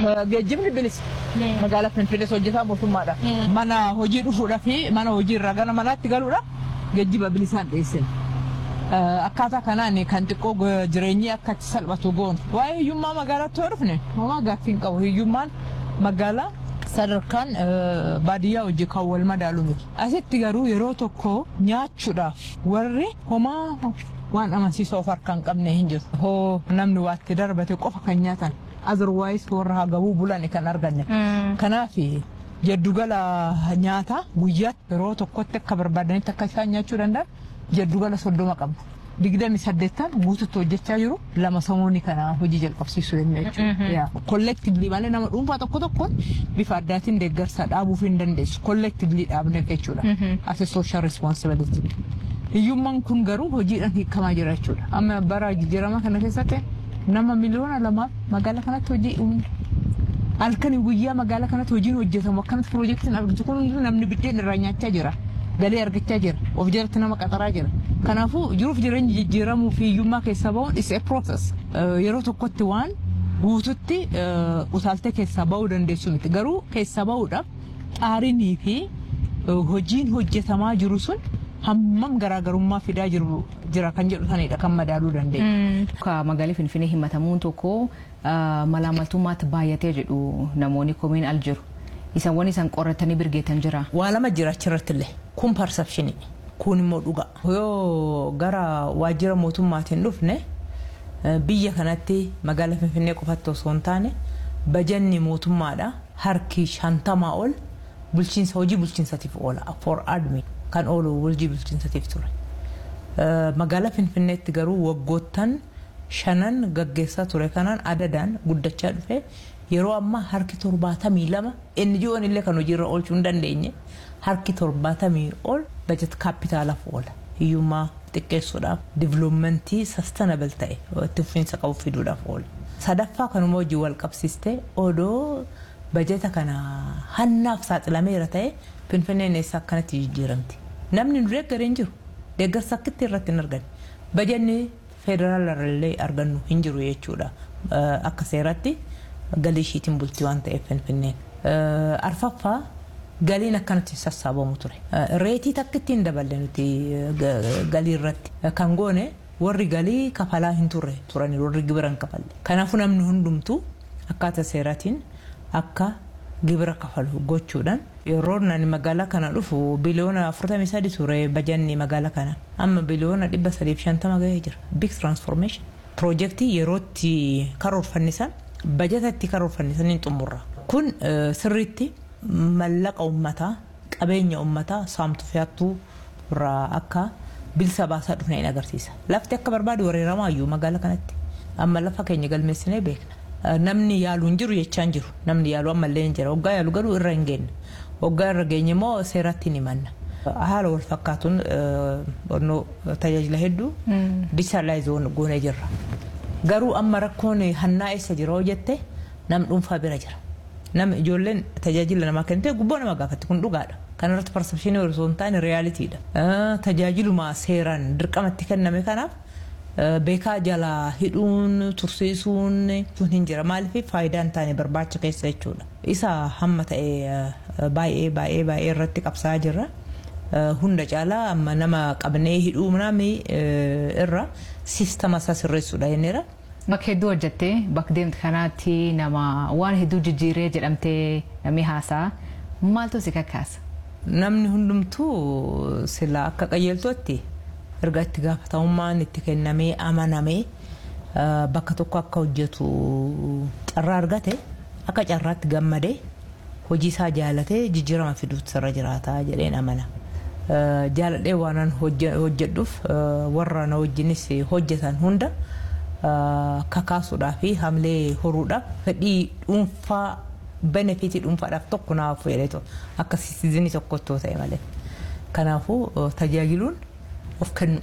Geejjibni bilisa. Magaalaa Finfinnees hojjetaa mootummaadha. Mana hojii dhufuudhaa fi mana hojii irraa gara manaatti galuudha. Geejjiba bilisaan dhiyeessina. Akkaataa kanaan kan xiqqoo jireenyi akka itti salphatu goonu. Waa'ee hiyyummaa magaalaatti yoo dhufne homaa gaaffii hin qabu. Hiyyummaan magaalaa sadarkaan baadiyyaa hojii kan wal madaalu miti. Asitti garuu yeroo tokko nyaachuudhaaf warri homaa waan amansiisoo of harkaa hin qabne hin jiru. Hoo namni waatti darbate qofa kan nyaatan. Azirwaayis warra hagabuu bulan kan arganne. Kanaaf jaddugala nyaataa guyyaatti yeroo tokkotti akka barbaadanitti akka isaan nyaachuu danda'an jaddugala soddoma qabna. digdami saddeettan guututti hojjechaa jiru lama samuunii kana hojii jalqabsiisuu danda'a jechuudha. Kollektiivlii malee nama dhuunfaa tokko tokkoon bifa addaatiin deeggarsa dhaabuuf hin dandeessu. Kollektiivlii dhaabne jechuudha. Ati sooshaal respoonsibilitii. Hiyyummaan kun garuu hojiidhaan hiikamaa jira jechuudha. Amma bara jijjiirama kana keessatti nama miliyoona lamaaf magaalaa kanatti hojii uumne. Halkanii guyyaa magaalaa kanatti hojiin hojjetamu akkanatti piroojeektiin argitu kun namni biddeen irraa nyaachaa jira. Galii argachaa jira. Of jalatti nama qaxaraa jira. Kanaafuu jiruuf jireenya jijjiiramuu fi hiyyummaa keessa bahuun is a process. Yeroo tokkotti waan guututti utaaltee keessaa bahuu dandeessu miti. Garuu keessaa bahuudhaaf xaarinii fi hojiin hojjetamaa jiru sun hammam garaagarummaa fidaa jiru jira kan jedhu sanidha kan madaaluu dandeenya. Ka magaalaa Finfinnee himatamuun tokko malaamaltummaatti baay'atee jedhu namoonni komiin al jiru. Isan waan isaan qoratanii birgeetan jira. Waa lama jira achirratti illee kun persepshinii kun immoo dhugaa. Yoo gara waajjira mootummaatiin dhufne biyya kanatti magaalaa Finfinnee qofatti osoo hin taane bajanni mootummaadha harki shantamaa ol bulchiinsa hojii bulchiinsatiif oola for admin kan oolu hojii bulchiinsatiif ture. Magaalaa Finfinneetti garuu waggoottan shanan gaggeessaa ture kanaan adadaan guddachaa dhufe yeroo ammaa harki torbaatamii lama NGO'n illee kan hojiirra oolchuu hin dandeenye harki torbaatamii ol bajet kaapitaalaaf oola. Hiyyummaa xiqqeessuudhaaf diviloomentii sastanabel ta'e itti fufiinsa qabu fiduudhaaf oola. Sadaffaa kanuma hojii wal qabsiistee odoo bajeta kana hannaaf saaxilameera ta'e Finfinneen eessa akkanatti jijjiiramti. Namni nu deeggaree hin jiru. Deeggarsa akkitti irratti hin arganne. Bajanni federaalarallee argannu hin jiru jechuudha. Akka seeratti galii ishiitiin bultii waan ta'eef Finfinneen. Arfaffaa galiin akkanatti sassaabamu ture. Reetii takkitti hin daballe nuti galii irratti. Kan goone warri galii kafalaa hin turre turani warri gibira hin kafalle. Kanaafuu namni hundumtuu akkaataa seeraatiin akka gibira kafalu gochuudhaan yeroo nani magaalaa kana dhufu biliyoona 43 ture bajanni magaalaa kana amma biliyoona 350 gahee jira big transformation piroojeektii yerootti karoorfannisan bajatatti karoorfannisan hin xumurra kun sirriitti mallaqa ummataa qabeenya ummataa saamtu fe'attuu irraa akka bilisa baasaa dhufne hin agarsiisa lafti akka barbaadu wareeramaayyuu magaalaa kanatti amma lafa keenya galmeessinee beekna. namni yaalu hin jiru jechaan jiru namni yaalu ammallee hin jira waggaa yaalu garuu irra hin geenye waggaa irra geenye immoo seeratti ni manna haala wal fakkaatuun tajaajila hedduu dijitaalaayizoon goonee jirra garuu amma rakkoon hannaa eessa jira hoo jette nam dhuunfaa bira jira nam ijoolleen tajaajila namaa kennite gubboo nama gaafatti kun dhugaadha kanarratti persepshinii osoo hin taane reyaaliitiidha tajaajiluma seeraan dirqamatti kenname kanaaf beekaa jalaa hidhuun tursiisuun sun hin jira maaliif faayidaan taane barbaacha keessa jechuudha isa hamma ta'e baay'ee baay'ee baay'ee irratti qabsaa jirra hunda caalaa amma nama qabnee hidhuu namni irra siistama isaa sirreessuudha jenneera. Bakka hedduu hojjattee bakka deemte kanaatti nama waan hedduu jijjiiree jedhamtee namni haasaa maaltu si kakkaasa? Namni hundumtuu sila akka qajeeltootti erga itti gaafatamummaan itti kennamee amanamee bakka tokko akka hojjetu carraa argate akka carraatti gammadee hojii isaa jaalatee jijjiirama fiduutu sirra jiraataa jedheen amana. Jaaladhee waan hojjedhuuf warra na wajjinis hojjetan hunda kakaasuudhaa fi hamlee horuudhaaf fedhii dhuunfaa benefitii dhuunfaadhaaf tokko naaf fedheetu akka siitizinii tokkottoo ta'e malee. Kanaafuu tajaajiluun of kennu.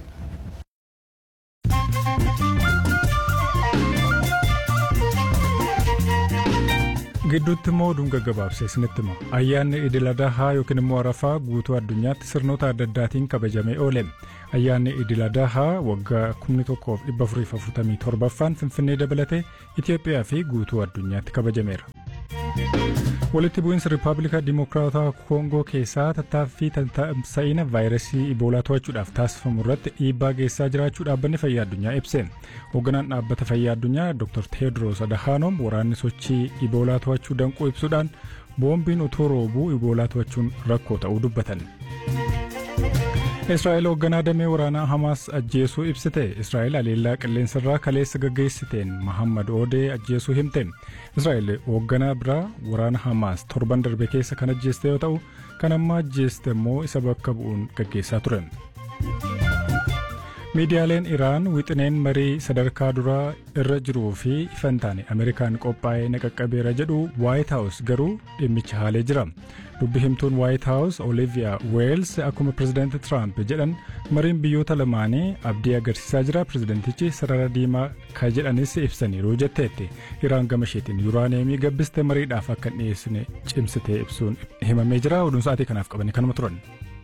gidduutti immoo oduun gaggabaabsee isinitti hima ayyaanni idil adahaa yookiin immoo arafaa guutuu addunyaatti sirnoota adda addaatiin kabajamee oole ayyaanni idil adahaa waggaa 1447ffaan finfinnee dabalatee itiyoophiyaa fi guutuu addunyaatti kabajameera. walitti bu'iinsa riippaabilika dimokiraataa koongoo keessaa tattaaffii tamsa'ina vaayirasii iboolaa to'achuudhaaf taasifamu irratti dhiibbaa geessaa jiraachuu dhaabbanni fayyaa addunyaa ibse hoogganaan dhaabbata fayyaa addunyaa dr teedros adahaanom waraanni sochii iboolaa to'achuu danquu ibsuudhaan boombiin utuu roobuu iboolaa to'achuun rakkoo ta'uu dubbatan. Israa'el hoogganaa damee waraanaa Hamaas ajjeesuu ibsite. Israa'el aleellaa qilleensarraa kaleessa gaggeessiteen Mahammad Oodee ajjeesuu himte. Israa'el hoogganaa biraa waraana Hamaas torban darbe keessa kan ajjeeste yoo ta'u, kan amma ajjeeste immoo isa bakka bu'uun gaggeessaa ture. Miidiyaaleen Iraan wixineen marii sadarkaa duraa irra jiruu fi ifan taane Ameerikaan qophaa'ee naqaqqabeera jedhu Waayit Haawus garuu dhimmicha haalee jira. Dubbi himtuun Waayit Haawus Oliviyaa Weels akkuma pirezidaanti Tiraamp jedhan mariin biyyoota lamaanii abdii agarsiisaa jira. Pirezidaantichi sarara diimaa ka jedhanis ibsaniiru jetteetti. Iraan gama isheetiin yuuraaneemii gabbiste mariidhaaf akka hin dhiyeessine cimsitee ibsuun himamee jira. Oduun sa'aatii kanaaf qabanii kanuma turan.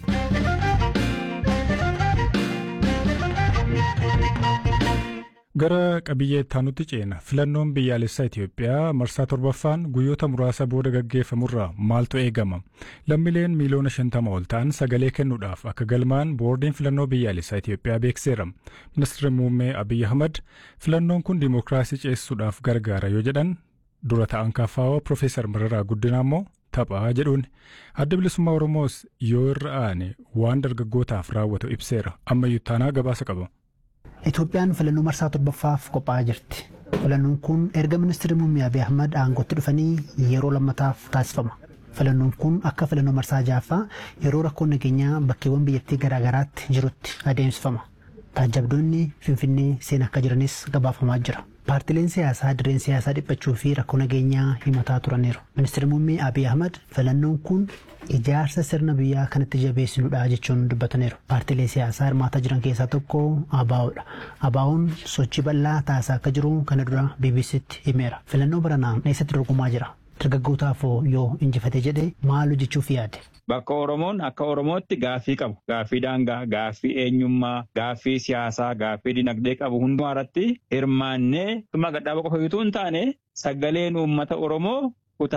Gara qabiyyee ittaanutti ceena filannoon biyyaalessaa Itoophiyaa marsaa torbaffaan guyyoota muraasa booda gaggeeffamurraa maaltu eegama lammiileen miiliyoona shantama ol ta'an sagalee kennuudhaaf akka galmaan boordiin filannoo biyyaalessaa Itoophiyaa beekseera ministeerri muummee Abiyyi Ahmad filannoon kun dimookiraasii ceesisuudhaaf gargaara yoo jedhan dura ta'an kaafaawaa Profeesar Mararaa Guddinaa immoo taphaa jedhuun adda bilisummaa Oromoos yoo irra aane waan dargaggootaaf raawwatu ibseera ammayyuu taanaa gabaasa qaba. Itoophiyaan filannoo marsaa torbaffaaf qophaa'aa jirti. Filannoon kun erga ministeerri muummee Abiy Ahmad aangootti dhufanii yeroo lammataaf taasifama. Filannoon kun akka filannoo marsaa ja'affaa yeroo rakkoon nageenyaa bakkeewwan biyyattii garaagaraatti jirutti adeemsifama. Taajjabdoonni Finfinnee seenaa akka jiranis gabaafamaa jira. Paartileen siyaasaa dirreen siyaasaa dhiphachuu fi rakkoo nageenyaa himataa turaniiru. Ministeerri muummee Abiy Ahmad filannoon kun ijaarsa sirna biyyaa kanatti jabeessinudha jechuun dubbataniiru. Paartilee siyaasaa hirmaataa jiran keessaa tokko ABO'dha. ABO'n sochii bal'aa taasisaa akka jiru kana dura BBC'tti himeera. Filannoo baranaan eessatti dorgomaa jira? Dargaggootaaf yoo injifate jedhee maal hojjechuuf yaade? Bakka Oromoon akka Oromootti gaaffii qabu. Gaaffii daangaa, gaaffii eenyummaa, gaaffii siyaasaa, gaaffii dinagdee qabu hundumaa irratti hirmaannee dhuma gadhaaba qofa utuu hin taane sagaleen uummata Oromoo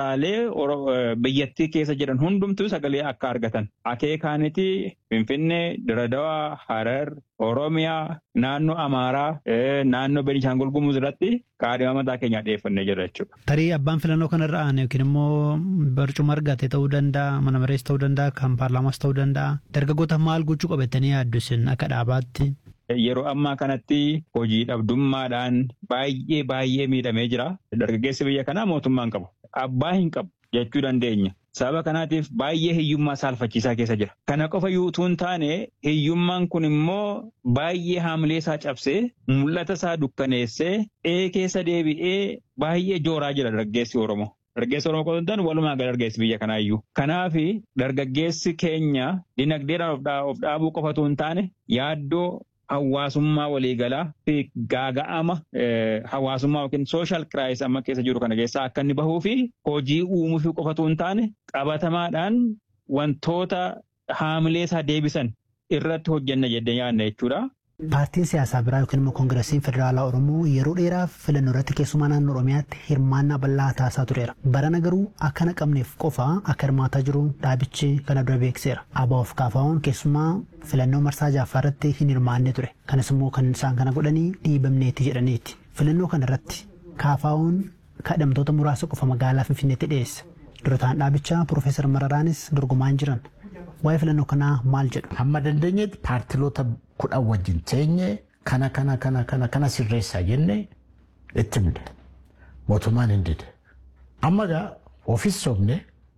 kutaalee biyyattii keessa jiran hundumtuu sagalee akka argatan. Akeekaaniti Finfinnee, Diradawaa, Harar, Oromiyaa, naannoo Amaaraa, naannoo Beenishaangul Gumuz irratti kaadhima mataa keenyaa dhiyeeffannee jira jechuudha. Tarii abbaan filannoo kanarra aane yookiin immoo barcuma argate ta'uu danda'a, mana marees ta'uu danda'a, kan paarlaamaas ta'uu danda'a. Dargaggoota maal gochuu qabatanii yaaddu isin akka dhaabaatti? Yeroo ammaa kanatti hojii dhabdummaadhaan baay'ee baay'ee miidhamee jira. Dargaggeessi biyya kanaa mootummaan qabu. Abbaa hin qabu jechuu dandeenya. Sababa kanaatiif baay'ee hiyyummaa saalfachiisaa keessa jira. Kana qofa utuu hin taane hiyyummaan kun immoo baay'ee haamilee isaa cabsee mul'ata isaa dukkaneessee ee keessa deebi'ee baay'ee jooraa jira dargaggeessi Oromoo. Dargaggeessi Oromoo qofa hin taane walumaa gala dargaggeessi biyya kanaa iyyuu. Kanaaf dargaggeessi keenya dinagdeedhaan of dhaabuu qofatu hin taane yaaddoo hawaasummaa waliigalaa fi gaaga'ama hawaasummaa yookiin sooshaal kiraayis amma keessa jiru kana keessaa akka inni bahuu fi hojii uumuu fi qofatu hin taane qabatamaadhaan wantoota haamilee isaa deebisan irratti hojjenna jedhee yaadna jechuudha. Paartiin siyaasaa biraa yookiin immoo koongiresiin federaalaa Oromoo yeroo dheeraaf filannoo irratti keessumaa naannoo Oromiyaatti hirmaannaa bal'aa taasisaa tureera. Barana garuu akka naqamneef qofa akka hirmaataa jiru dhaabichi kana dura beekseera. ABO'f KFO'n keessumaa filannoo marsaa ja'affaa irratti hin hirmaanne ture. Kanas immoo kan isaan kana godhanii dhiibamneeti jedhaniiti. Filannoo kana irratti KFO'n kadhamtoota muraasa qofa magaalaa Finfinneetti dhiyeesse. Durataan dhaabichaa Piroofeesar Mararaanis dorgomaa hin jiran. Waa'ee filannoo kanaa maal jedhu? Hamma dandeenyetti paartiloota kudhan wajjin teenye kana kana kana kana kana sirreessaa jenne itti himne mootummaan hin dide. Amma gaa ofis sobne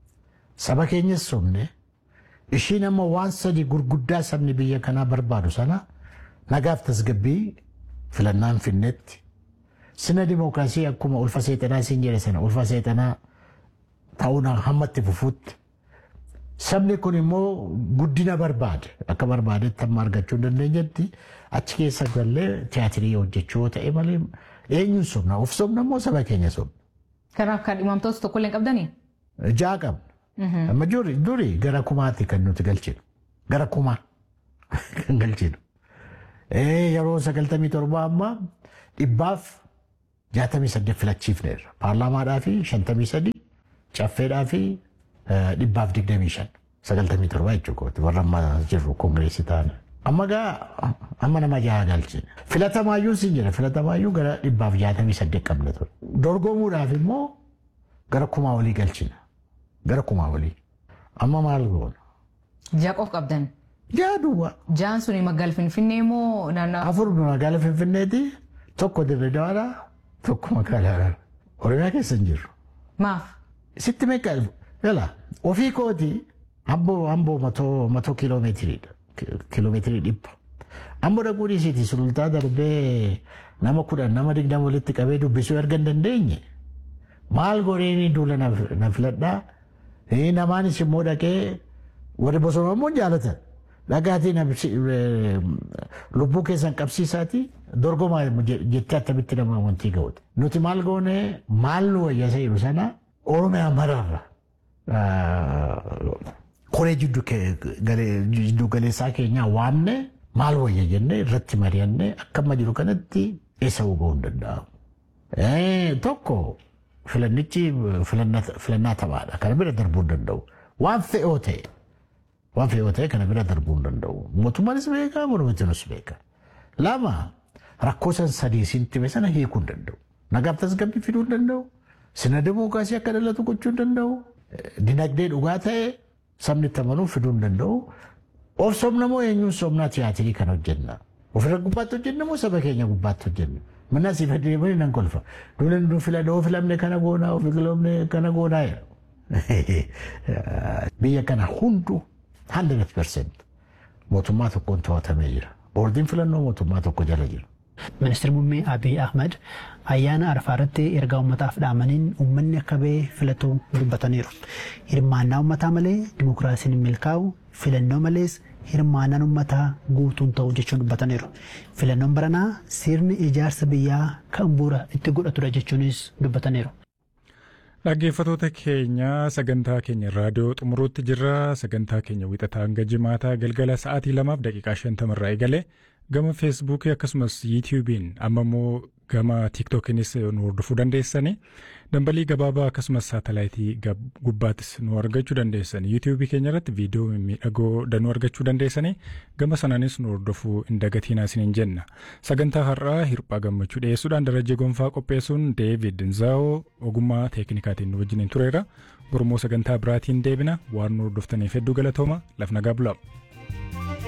saba keenyas sobne ishiin amma waan sadi gurguddaa sabni biyya kanaa barbaadu sana nagaaf tasgabbii filannaan finnetti sina dimookiraasii akkuma ulfa seexanaa isin jedhe sana ulfa seexanaa ta'uun hammatti fufuutti sabni kun immoo guddina barbaade akka barbaadetti amma argachuu hin dandeenyetti achi keessa gallee tiyaatirii hojjechuu yoo ta'e malee eenyuun sobna of sobna immoo saba keenya sobna. Kanaaf kan dhimamtoota tokko illee qabdanii? Ja'a qabna. Amma duri gara kumaatti kan nuti galchinu. Gara kumaa kan galchinu. Yeroo sagaltamii torbaa amma dhibbaaf jaatamii saddeet filachiifneerra. Paarlaamaadhaa fi shantamii sadii caffeedhaa fi dhibbaaf digdamii shan sagaltamii torba jechuudha warra amma jirru koongireesii ta'an. Amma gaa amma nama jaha galchine. Filatamaayyuu siin jira filatamaayyuu gara dhibbaaf jaatamii saddeet qabna ture. Dorgomuudhaaf immoo gara kumaa olii galchina. Gara kumaa olii. Amma maal goona? Jaaqoof qabdan. Jaa duwwaa. Jaan suni magaala Finfinnee moo naannoo? Afur magaala Finfinneeti tokko dirree dawaadhaa tokko magaalaa Oromiyaa keessa hin jirru. Maaf? Sitti meeqa yala ofii kooti amboo amboo matoo matoo kiiloomeetiriidha. Kiiloomeetirii dhibba. Amboo dhaquu dhiisiiti sulultaa darbee nama kudhan nama digdama walitti qabee dubbisuu erga hin dandeenye maal godheen duula na filadhaa namaanis immoo dhaqee warri bosona immoo jaalatan. dhagaatii lubbuu keessan qabsiisaati dorgomaa jettee akkamitti nama wantii ga'uudha. Nuti maal goone maal nu wayyasa jiru sana Oromiyaa mararra koree jiddu galeessaa keenyaa waamne maal wayya jennee irratti mari'annee akka amma jiru kanatti eessa ga'uu hin danda'amu. Tokko filannichi filannaa taphaadha kana bira darbuu hin danda'u waan fe'oo ta'e. waan fe'oo ta'e kana bira darbuu hin danda'u. Mootummaanis beekaa, mormitiinis beekaa. Lama rakkoo san sadii siin time sana hiikuu hin danda'u. Nagaaf tasgabbii fiduu hin danda'u. Sina dimookiraasii akka dhalatu gochuu hin danda'u. Dinagdee dhugaa ta'e sabni itti amanuu fiduu hin danda'u. Of somna moo eenyuun somnaa tiyaatirii kan hojjenna. Ofirra gubbaatti hojjenna moo saba keenya gubbaatti hojjenna. Mana asii fayyadamanii nan kolfa. Duuleen nu filadha, oo filamne kana goonaa, oo filamne kana goonaa jedha. Biyya kana hunduu 100% mootummaa tokkoon to'atamee jira. Boordiin filannoo mootummaa tokko jala jira. Ministeerri muummee Abiy Ahmad ayyaana arfaa irratti ergaa uummataaf dhaamaniin uummanni akka ba'e filatu dubbataniiru. Hirmaannaa uummataa malee dimokiraasiin hin milkaa'u filannoo malees hirmaannaan uummataa guutuun ta'u jechuun dubbataniiru. Filannoon baranaa sirni ijaarsa biyyaa kan bu'uura itti godhatudha jechuunis dubbataniiru. Dhaggeeffattoota keenya sagantaa keenya raadiyoo xumuruutti jirra. Sagantaa keenya wixataa hanga jimaataa galgala sa'aatii lamaaf daqiiqaa shantamarraa eegale gama feesbuukii akkasumas yuutiyuubiin amma immoo gama tiiktookiinis nu hordofuu dandeessani. Dambalii gabaabaa akkasumas saatalaayitii gubbaattis nu argachuu dandeessani. Yuutiyuubii keenya irratti viidiyoo miidhagoo danuu argachuu dandeessani. Gama sanaanis nu hordofuu hin dagatiinaa isiniin jenna. Sagantaa har'aa hirphaa gammachuu dhiyeessuudhaan darajee gonfaa qopheessuun Deevid Nzaa'oo ogummaa teeknikaatiin nu wajjiniin tureera. Gurmoo sagantaa biraatiin deebina waan nu hordoftaniif hedduu galatooma. Laf nagaa bulaa.